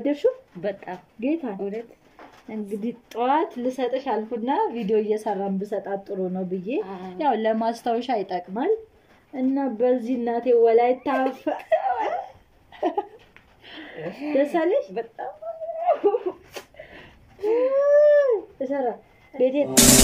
ወደድሽው? በጣም ጌታ እውነት እንግዲህ ጠዋት ልሰጥሽ አልኩና ቪዲዮ እየሰራን ብሰጣት ጥሩ ነው ብዬ አዎ። ያው ለማስታወሻ ይጠቅማል እና በዚህ እናቴ ወላይታ ፈ- ደስ አለሽ? በጣም እሰራ ቤቴ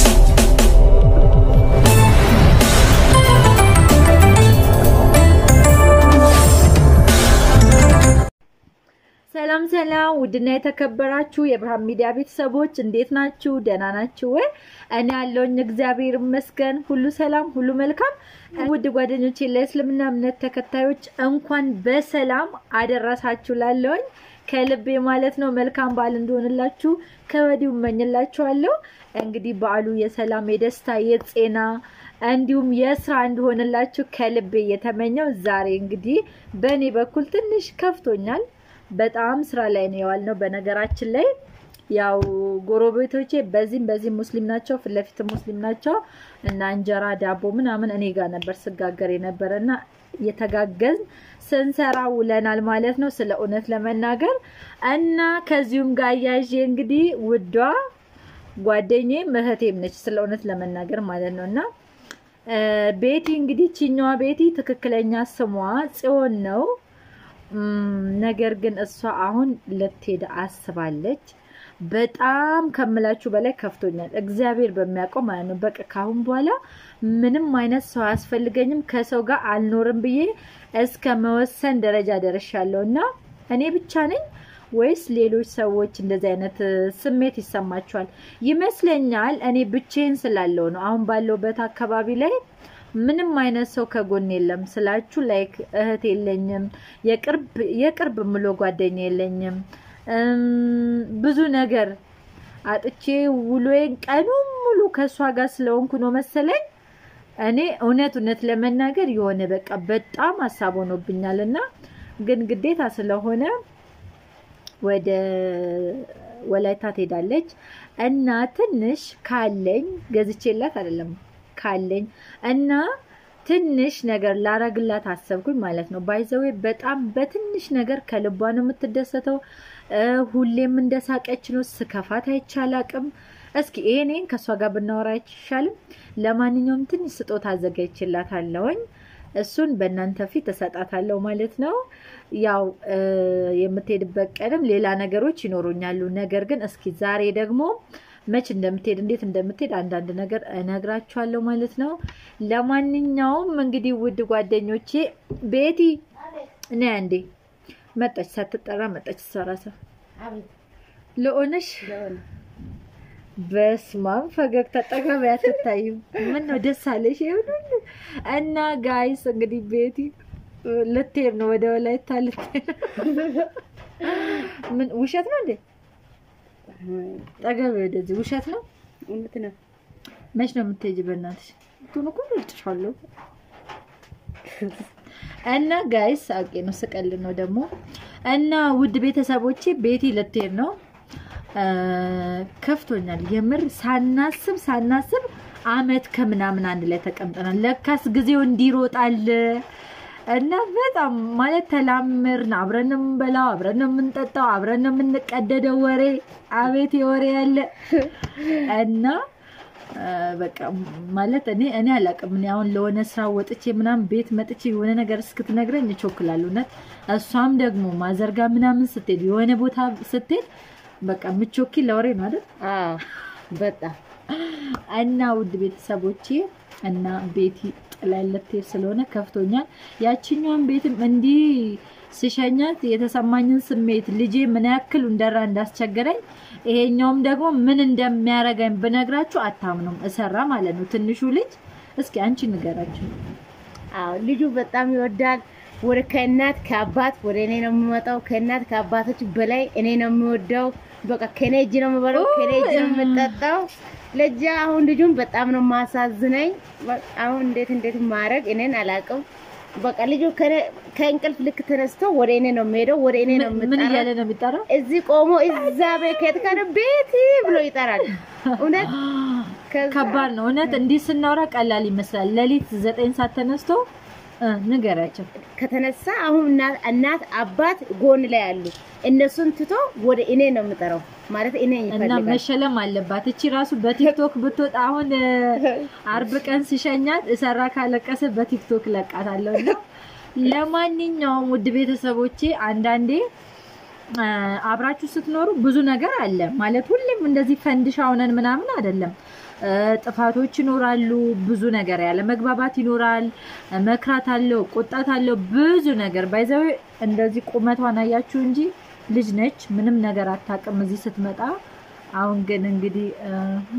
ሰላም ሰላም፣ ውድና የተከበራችሁ የብርሃን ሚዲያ ቤተሰቦች እንዴት ናችሁ? ደህና ናችሁ ወይ? እኔ ያለውኝ እግዚአብሔር ይመስገን፣ ሁሉ ሰላም፣ ሁሉ መልካም። ውድ ጓደኞቼ ለእስልምና እምነት ተከታዮች እንኳን በሰላም አደረሳችሁ ላለውኝ ከልቤ ማለት ነው። መልካም በዓል እንደሆንላችሁ ከወዲሁ እመኝላችኋለሁ። እንግዲህ በዓሉ የሰላም የደስታ የጤና እንዲሁም የስራ እንዲሆንላችሁ ከልቤ እየተመኘው ዛሬ እንግዲህ በእኔ በኩል ትንሽ ከፍቶኛል። በጣም ስራ ላይ ነው የዋልነው። በነገራችን ላይ ያው ጎረቤቶቼ በዚህም በዚህም ሙስሊም ናቸው፣ ፊት ለፊት ሙስሊም ናቸው እና እንጀራ ዳቦ ምናምን እኔ ጋር ነበር ስጋገር የነበረ እና እየተጋገዝን ስንሰራ ውለናል ማለት ነው። ስለ እውነት ለመናገር እና ከዚሁም ጋር እያዤ እንግዲህ ውዷ ጓደኛዬም እህቴም ነች ስለ እውነት ለመናገር ማለት ነው እና እ ቤቲ እንግዲህ ቺኛዋ ቤቲ ትክክለኛ ስሟ ጽዮን ነው። እም፣ ነገር ግን እሷ አሁን ልትሄድ አስባለች። በጣም ከምላችሁ በላይ ከፍቶኛል። እግዚአብሔር በሚያውቀው ማለት ነው። በቃ ካሁን በኋላ ምንም አይነት ሰው አያስፈልገኝም ከሰው ጋር አልኖርም ብዬ እስከ መወሰን ደረጃ ደርሻለሁ እና እኔ ብቻ ነኝ ወይስ ሌሎች ሰዎች እንደዚህ አይነት እ፣ ስሜት ይሰማቸዋል? ይመስለኛል እኔ ብቻዬን ስላለው ነው። አሁን ባለውበት አካባቢ ላይ ምንም አይነት ሰው ከጎን የለም ስላችሁ፣ ላይክ እህት የለኝም፣ የቅርብ የቅርብ ምሎ ጓደኛ የለኝም። እም፣ ብዙ ነገር አጥቼ ውሎዬን ቀኑን ሙሉ ከእሷ ጋር ስለሆንኩ ነው መሰለኝ እኔ እውነት እውነት ለመናገር የሆነ በቃ በጣም ሀሳብ ሆኖብኛል እና ግን ግዴታ ስለሆነ ወደ ወላይታ ትሄዳለች እና ትንሽ ካለኝ ገዝቼላት አይደለም ካለኝ እና ትንሽ ነገር ላረግላት አሰብኩኝ ማለት ነው። ባይዘዌ በጣም በትንሽ ነገር ከልቧ ነው የምትደሰተው። እ፣ ሁሌም እንደሳቀች ነው። ስከፋት አይቻላቅም። እስኪ ይሄኔን ከእሷ ጋር ብናወራ አይሻልም? ለማንኛውም ትንሽ ስጦታ አዘጋጅቼላታለሁኝ። እሱን በእናንተ ፊት እሰጣታለሁ ማለት ነው። ያው እ፣ የምትሄድበት ቀንም ሌላ ነገሮች ይኖሩኛሉ። ነገር ግን እስኪ ዛሬ ደግሞ መች እንደምትሄድ እንዴት እንደምትሄድ አንዳንድ ነገር እነግራችኋለሁ ማለት ነው። ለማንኛውም እንግዲህ ውድ ጓደኞቼ ቤቲ እኔ አንዴ መጣች፣ ሳትጠራ መጣች። እሷ እራሷ ለሆነሽ በስማም ፈገግታ ጠገብ አትታይም። ምን ነው ደስ አለሽ? ይሁን እና ጋይስ እንግዲህ ቤቲ ልትሄድ ነው ወደ ወላይታ ልትሄድ ምን ውሸት ነው እንዴ? ጠገብ ወደዚህ ውሸት ነው። እውነት ነው። መች ነው የምትሄጂ? በእናትሽ ቱን እኮ ልጭሻለሁ። እና ጋይስ አውቄ ነው ስቀል ነው ደግሞ እና ውድ ቤተሰቦቼ ቤቲ ልትሄድ ነው። እ፣ ከፍቶኛል የምር ሳናስብ ሳናስብ አመት ከምናምን አንድ ላይ ተቀምጠናል። ለካስ ጊዜው እንዲሮጣል እና በጣም ማለት ተላምርን። አብረን ነው የምንበላው፣ አብረን ነው የምንጠጣው፣ አብረን ነው የምንቀደደው። ወሬ አቤት የወሬ ያለ እና እ፣ በቃ ማለት እኔ እኔ አላውቅም። እኔ አሁን ለሆነ ስራ ወጥቼ ምናምን ቤት መጥቼ የሆነ ነገር እስክትነግረኝ እቾክላለሁ። እውነት እሷም ደግሞ ማዘርጋ ምናምን ስትሄድ የሆነ ቦታ ስትሄድ በቃ ምቾኪ ለወሬ ነው አይደል? አዎ በጣም እና ውድ ቤተሰቦቼ እና ቤቲ ጥላይ ልትሄድ ስለሆነ ከፍቶኛል። ያችኛውን ቤትም እንዲህ ስሸኛት የተሰማኝን ስሜት ልጄ ምን ያክል እንደራ እንዳስቸገረኝ ይሄኛውም ደግሞ ምን እንደሚያረገኝ ብነግራችሁ አታምኑም። እሰራ ማለት ነው ትንሹ ልጅ። እስኪ አንቺ ንገራችሁ። አዎ ልጁ በጣም ይወዳል። ወደ ከእናት ከአባት ወደ እኔ ነው የሚመጣው። ከእናት ከአባቶች በላይ እኔ ነው የሚወደው። በቃ ከኔ እጅ ነው የሚበላው፣ ከኔ እጅ ነው የምጠጣው። ለጃ አሁን ልጁን በጣም ነው ማሳዝነኝ። በቃ አሁን እንዴት እንዴት ማድረግ እኔን አላውቅም። በቃ ልጁ ከኔ- ከእንቅልፍ ልክ ተነስቶ ወደ እኔ ነው የሚሄደው፣ ወደ እኔ ነው ምን የምጠራው። እያለ ነው የሚጠራው? እዚህ ቆሞ እዛ ቤት ካለ ቤቲ ብሎ ይጠራል። እውነት ከዛ- ከባድ ነው እውነት። እንዲህ ስናወራ ቀላል ይመስላል። ሌሊት ዘጠኝ ሰዓት ተነስቶ እ ንገራቸው። ከተነሳ አሁን እናት- እናት አባት ጎን ላይ አሉ። እነሱን ትቶ ወደ እኔ ነው የምጠራው ማለት እኔ እና ይፈልጋል። መሸለም አለባት። እቺ ራሱ በቲክቶክ ብትወጣ አሁን እ፣ አርብ ቀን ሲሸኛት እሰራ ካለቀሰ በቲክቶክ ለቃታለሁ። እና ለማንኛውም ውድ ቤተሰቦቼ አንዳንዴ እ፣ አብራችሁ ስትኖሩ ብዙ ነገር አለ ማለት ሁሌም እንደዚህ ፈንድሻ ሆነን ምናምን አይደለም። እ፣ ጥፋቶች ይኖራሉ። ብዙ ነገር ያለ መግባባት ይኖራል። እ፣ መክራት አለው፣ ቁጣት አለው፣ ብዙ ነገር ባይዘው እንደዚህ ቁመቷን አያችሁ እንጂ ልጅ ነች፣ ምንም ነገር አታውቅም እዚህ ስትመጣ። አሁን ግን እንግዲህ እ፣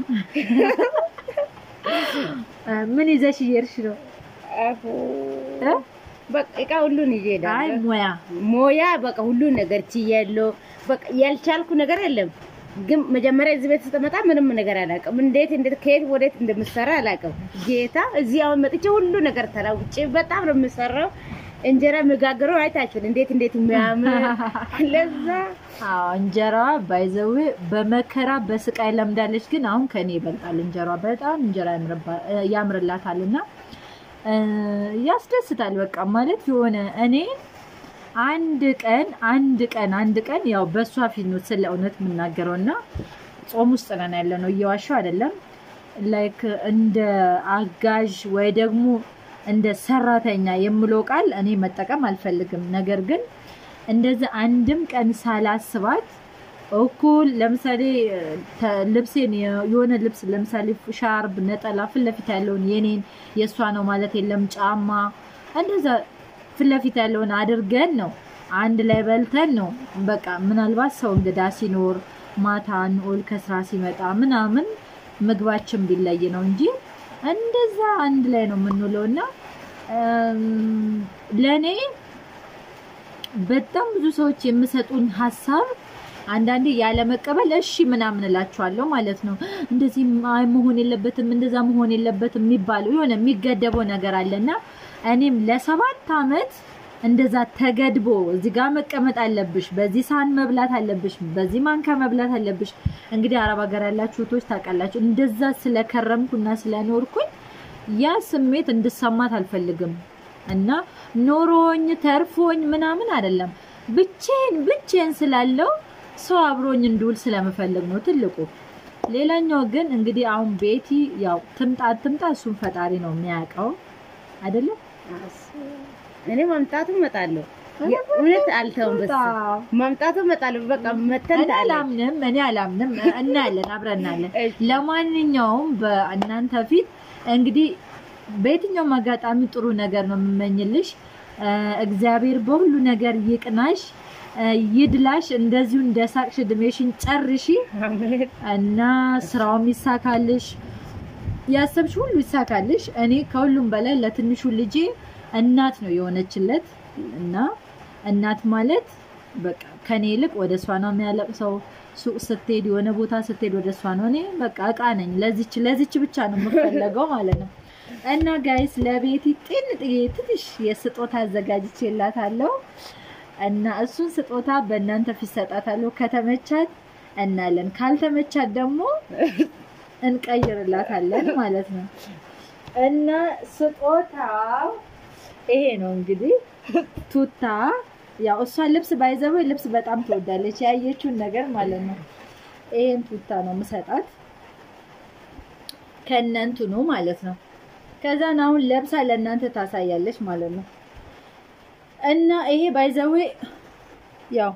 እ፣ ምን ይዘሽ እየሄድሽ ነው? አፉ እ? በቃ እቃ ሁሉን ይዤ አይ እሄዳለሁ። ሙያ ሞያ በቃ ሁሉን ነገር ችያለሁ። በቃ ያልቻልኩ ነገር የለም። ግን መጀመሪያ እዚህ ቤት ስትመጣ ምንም ነገር አላውቅም። እንዴት እንዴት ከየት ወዴት እንደምሰራ አላውቅም። ጌታ እዚህ አሁን መጥቼ ሁሉ ነገር ተላውጬ በጣም ነው የምሰራው። እንጀራ መጋገረው አይታችሁን እንዴት እንዴት የሚያምር ለዛ አዎ እንጀራዋ ባይዘዌ በመከራ በስቃይ ለምዳለች። ግን አሁን ከኔ ይበልጣል እንጀራዋ። በጣም እንጀራ ያምርባ- እ፣ ያምርላታል እና እ፣ ያስደስታል። በቃ ማለት የሆነ እኔ አንድ ቀን አንድ ቀን አንድ ቀን ያው በእሷ ፊት ነው ስለ እውነት የምናገረው እና ጾም ውስጥ ነን ያለ ነው፣ እየዋሸሁ አይደለም። ላይክ እንደ አጋዥ ወይ ደግሞ እንደ ሰራተኛ የምለው ቃል እኔ መጠቀም አልፈልግም። ነገር ግን እንደዚህ አንድም ቀን ሳላስባት እኩል ለምሳሌ ተ- ልብሴን የ- የሆነ ልብስ ለምሳሌ ሻርብ፣ ነጠላ ፊት ለፊት ያለውን የኔን የእሷ ነው ማለት የለም ጫማ እንደዛ ፊት ለፊት ያለውን አድርገን ነው አንድ ላይ በልተን ነው በቃ ምናልባት ሰው እንግዳ ሲኖር ማታ ንኦል ከስራ ሲመጣ ምናምን ምግባችን ቢለይ ነው እንጂ እንደዛ አንድ ላይ ነው የምንውለው እና ለእኔ በጣም ብዙ ሰዎች የሚሰጡን ሀሳብ አንዳንዴ ያለመቀበል እሺ ምናምን እላቸዋለሁ ማለት ነው። እንደዚህ አይ መሆን የለበትም እንደዛ መሆን የለበትም የሚባለው የሆነ የሚገደበው ነገር አለና እኔም ለሰባት አመት እንደዛ ተገድቦ እዚህ ጋር መቀመጥ አለብሽ፣ በዚህ ሳህን መብላት አለብሽ፣ በዚህ ማንካ መብላት አለብሽ። እንግዲህ አረብ ሀገር ያላችሁ እህቶች ታውቃላችሁ። እንደዛ ስለከረምኩና ስለኖርኩኝ ያ ስሜት እንድሰማት አልፈልግም እና ኖሮኝ ተርፎኝ ምናምን አይደለም ብቼን ብቼን ስላለው ሰው አብሮኝ እንድውል ስለምፈልግ ነው ትልቁ። ሌላኛው ግን እንግዲህ አሁን ቤቲ ያው ትምጣ ትምጣ እሱን ፈጣሪ ነው የሚያውቀው አይደለም። እኔ ማምጣቱ እመጣለሁ። እውነት አልተውም። በስ ማምጣቱ እመጣለሁ። በቃ መተን እኔ አላምንም እኔ አላምንም። እናያለን፣ አብረን እናያለን። ለማንኛውም በእናንተ ፊት እንግዲህ በየትኛውም አጋጣሚ ጥሩ ነገር ነው የምመኝልሽ። እግዚአብሔር በሁሉ ነገር ይቅናሽ፣ ይድላሽ። እንደዚሁ እንደ ሳቅሽ እድሜሽን ጨርሺ እና ስራውም ይሳካልሽ፣ ያሰብሽ ሁሉ ይሳካልሽ። እኔ ከሁሉም በላይ ለትንሹ ልጄ እናት ነው የሆነችለት እና እናት ማለት በቃ ከኔ ይልቅ ወደ እሷ ነው የሚያለቅሰው። ሱቅ ስትሄድ የሆነ ቦታ ስትሄድ ወደ እሷ ነው። እኔ በቃ እቃ ነኝ። ለዚች ለዚች ብቻ ነው የምፈለገው ማለት ነው። እና ጋይስ ለቤቲ ጤንጥዬ ትንሽ የስጦታ አዘጋጅቼላታለሁ እና እሱን ስጦታ በእናንተ ፊት ሰጣታለሁ። ከተመቻት እናለን፣ ካልተመቻት ደግሞ እንቀይርላታለን ማለት ነው። እና ስጦታው ይሄ ነው እንግዲህ ቱታ ያው እሷ ልብስ ባይዘው ልብስ በጣም ትወዳለች፣ ያየችውን ነገር ማለት ነው። ይሄን ቱታ ነው ምሰጣት ከእነንቱ ነው ማለት ነው። ከዛን አሁን ለብሳ ለእናንተ ታሳያለች ማለት ነው። እና ይሄ ባይዘዌ ያው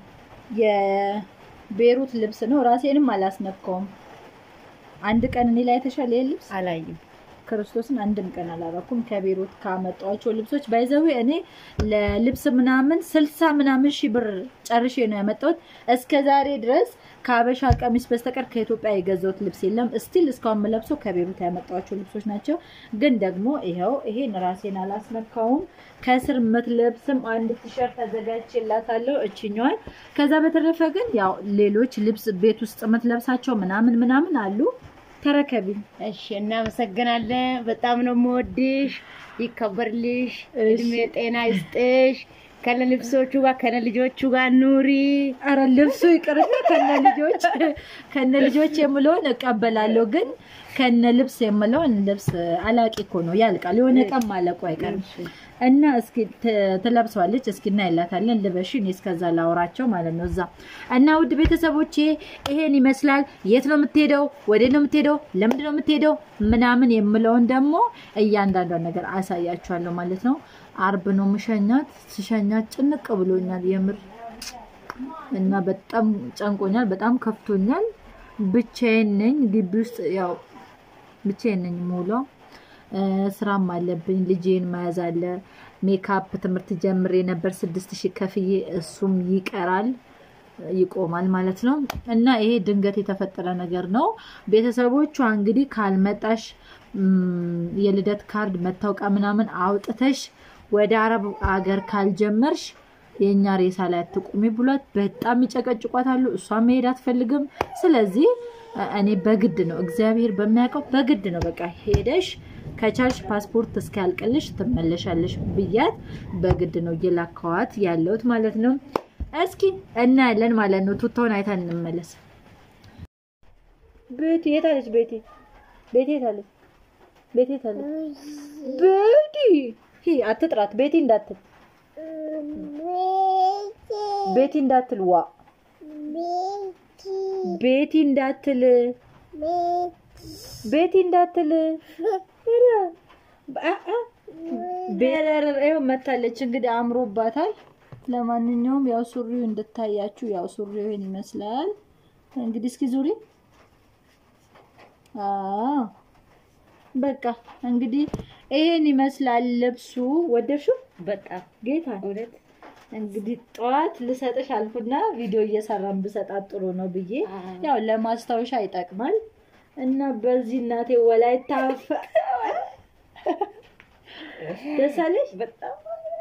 የቤሩት ልብስ ነው። ራሴንም አላስነካውም። አንድ ቀን እኔ ላይ የተሻለ ልብስ አላየም። ክርስቶስን አንድም ቀን አላረኩም። ከቤሩት ካመጣኋቸው ልብሶች ባይዘዌ እኔ ለልብስ ምናምን ስልሳ ምናምን ሺህ ብር ጨርሼ ነው ያመጣሁት። እስከ ዛሬ ድረስ ከአበሻ ቀሚስ በስተቀር ከኢትዮጵያ የገዛሁት ልብስ የለም። ስቲል እስካሁን የምለብሰው ከቤሩት ያመጣኋቸው ልብሶች ናቸው። ግን ደግሞ ይኸው ይሄን ራሴን አላስነካውም። ከስር የምትለብስም አንድ ቲሸርት አዘጋጅቼላታለሁ እችኛዋን። ከዛ በተረፈ ግን ያው ሌሎች ልብስ ቤት ውስጥ የምትለብሳቸው ምናምን ምናምን አሉ። ተረከቢ። እሺ፣ እናመሰግናለን። በጣም ነው የምወድሽ። ይከበርልሽ፣ እድሜ ጤና ይስጥሽ። ከነ ልብሶቹ ጋር ከነ ልጆቹ ጋር ኑሪ። አረ ልብሱ ይቅርና ከነ ልጆች ከነ ልጆች የምለውን እቀበላለሁ፣ ግን ከነ ልብስ የምለውን ልብስ አላቂ እኮ ነው ያልቃል። የሆነ ቀን ማለቁ አይቀርም እና እስኪ ት- ትለብሰዋለች። እስኪ እናይላታለን። ልበሽ፣ እኔ እስከዛ ላውራቸው ማለት ነው እዛ እና ውድ ቤተሰቦቼ ይሄን ይመስላል። የት ነው የምትሄደው? ወዴት ነው የምትሄደው? ለምንድን ነው የምትሄደው? ምናምን የምለውን ደግሞ እያንዳንዷን ነገር አሳያችኋለሁ ማለት ነው። አርብ ነው ምሸኛት። ስሸኛት ጭንቅ ብሎኛል የምር እና በጣም ጨንቆኛል፣ በጣም ከፍቶኛል። ብቻዬን ነኝ ግቢ ውስጥ ያው ብቻዬን ነኝ የምውለው። እ፣ ስራም አለብኝ፣ ልጄን መያዝ አለ። ሜካፕ ትምህርት ጀምሬ ነበር ስድስት ሺህ ከፍዬ እሱም ይቀራል ይቆማል ማለት ነው። እና ይሄ ድንገት የተፈጠረ ነገር ነው። ቤተሰቦቿ እንግዲህ ካልመጣሽ ም፣ የልደት ካርድ መታወቂያ ምናምን አውጥተሽ ወደ አረብ አገር ካልጀመርሽ የእኛ ሬሳ ላይ አትቁሚ ብሏት በጣም ይጨቀጭቋታሉ። እሷ መሄድ አትፈልግም። ስለዚህ እ፣ እኔ በግድ ነው እግዚአብሔር በሚያውቀው በግድ ነው በቃ ሄደሽ ከቻልሽ ፓስፖርት እስኪያልቅልሽ ትመለሻለሽ ብያት በግድ ነው እየላከዋት ያለሁት ማለት ነው። እስኪ እናያለን ማለት ነው። ቱታውን አይተን እንመለስ። ቤቲ የት አለች? ቤቲ ቤቲ የት አለች? ቤቲ የት አለች? ቤቲ ሂ አትጥራት። ቤቲ እንዳትል ቤቲ እንዳትል ዋ ቤቲ እንዳትል ቤቲ እንዳትል ኧረ፣ አ- አ- ቤረር ይኸው መታለች። እንግዲህ አምሮባታል። ለማንኛውም ያው ሱሪው እንድታያችሁ ያው ሱሪው ይሄን ይመስላል። እንግዲህ እስኪ ዙሪ። አዎ በቃ እንግዲህ ይሄን ይመስላል ልብሱ። ወደድሽው? በጣም ጌታ እውነት እንግዲህ ጠዋት ልሰጥሽ አልኩና ቪዲዮ እየሰራን ብሰጣት ጥሩ ነው ብዬ አዎ። ያው ለማስታወሻ ይጠቅማል እና በዚህ እናቴ ወላይታ ፈ- ደስ አለሽ? በጣም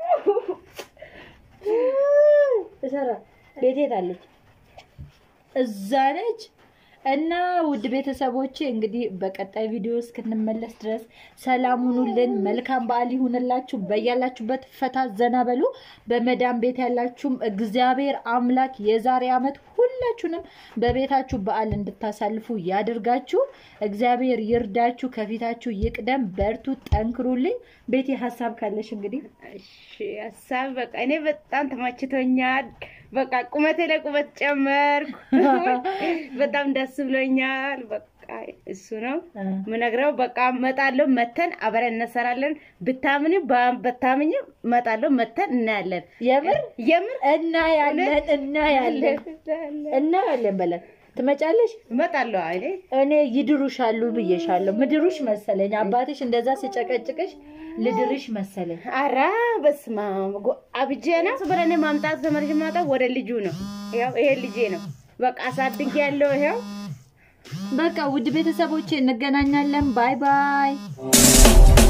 እሰራ ቤቴ ታለች እዛ ነች። እና ውድ ቤተሰቦቼ እንግዲህ በቀጣይ ቪዲዮ እስክንመለስ ድረስ ሰላም ሁኑልን። መልካም በዓል ይሁንላችሁ። በያላችሁበት ፈታ ዘና በሉ። በመዳም ቤት ያላችሁም እግዚአብሔር አምላክ የዛሬ ዓመት ሁላችሁንም በቤታችሁ በዓል እንድታሳልፉ ያድርጋችሁ። እግዚአብሔር ይርዳችሁ፣ ከፊታችሁ ይቅደም። በርቱ፣ ጠንክሩልኝ። ቤቴ ሀሳብ ካለሽ እንግዲህ እሺ ሀሳብ በቃ እኔ በጣም ተመችቶኛል። በቃ ቁመቴ ላይ ቁመት ጨመርኩ። በጣም ደስ ብሎኛል። በቃ እሱ ነው ምነግረው። በቃ መጣለሁ፣ መተን አብረን እንሰራለን። ብታምኝ በታምኝ መጣለሁ፣ መተን እናያለን። የምር የምር እናያለን እናያለን እናያለን በለን ትመጫለሽ። እመጣለሁ። አይኔ እኔ ይድሩሻሉ ብዬሻለሁ። ምድሩሽ መሰለኝ አባትሽ እንደዛ ሲጨቀጭቅሽ ልድርሽ መሰለኝ። አራ በስመ አብ ጎ- አብጄ ነው ብለን ማምጣት ዘመርሽ ማጣት ወደ ልጁ ነው። ያው ይሄ ልጄ ነው። በቃ አሳድጌ ያለው ይሄው በቃ ውድ ቤተሰቦቼ እንገናኛለን። ባይ ባይ